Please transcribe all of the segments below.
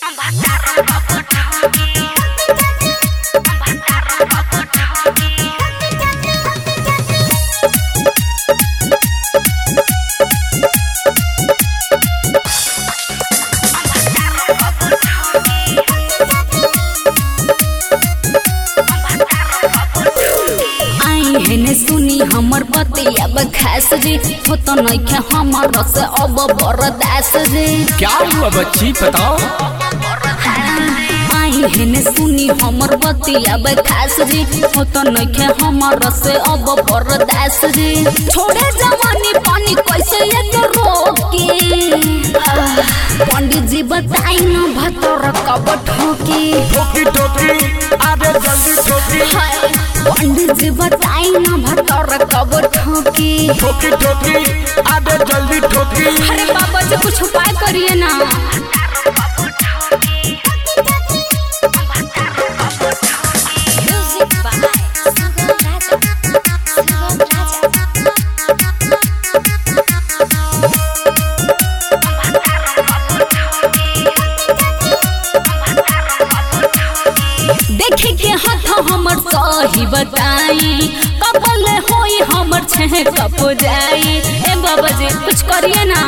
आई हेने सुनी हमर बतिया खास जी हो तो नइखे हमर से अब बरदास जी क्या हुआ बच्ची बताओ आई हेने सुनी हमर बतिया खास जी हो तो नइखे हमर से अब बरदास जी छोड़े जवानी पानी कैसे एक रोके पंडित जी बताई न भतर कब ठोकी ठोकी ठोकी अरे जल्दी ठोकी हाय, पंडित जी बताई न भतर कब ठोकी ठोकी ठोकी अरे जल्दी ठोकी अरे बाबा जी कुछ उपाय करिए ना Music by Sugam Raja. Sugam Raja. देखे के हाथ हमर सही बताई कपल होई हमर छह कप जाई ए बाबा जी कुछ करिए ना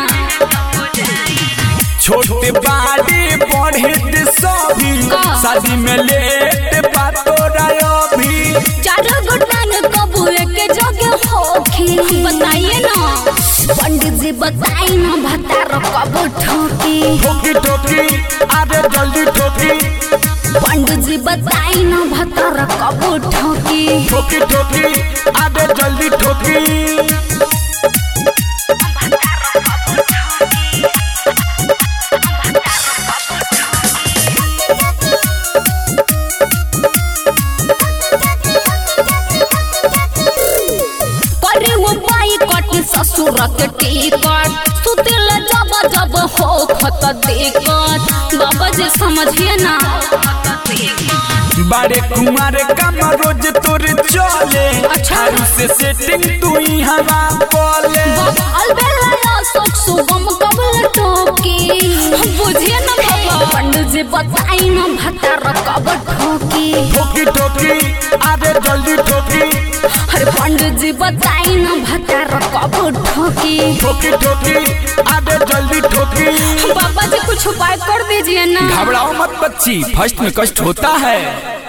छोटे बाड़ी पढ़े ते सभी का? शादी में लेट बातो रायो भी चारों गुटान कबू के जगह होखी बताइए ना पंडित जी बताई ना भतार कब ठोकी ठोकी ठोकी अरे जल्दी ठोकी पंडित जी बताई ना भतार कब ठोकी ठोकी ठोकी अरे जल्दी ठोकी करे वो बाई कट ससुर के टिकट सुतिल जब जब हो खत दिक्कत बाबा जी समझिए ना बड़े कुमार कम रोज तोर चले अच्छा। आरु से सेटिंग तू ही हवा बोले अलबेला सोच सुगम कबल ठोकी बुझिए ना बाबा पंडित जी बताई ना भतार कब ठोकी ठोकी ठोकी अरे जल्दी ठोकी अरे पंडित जी बताई ना भतार कब ठोकी ठोकी ठोकी अरे जल्दी ठोकी बाबा जी कुछ उपाय कर दीजिए ना घबराओ मत बच्ची फर्स्ट में कष्ट होता है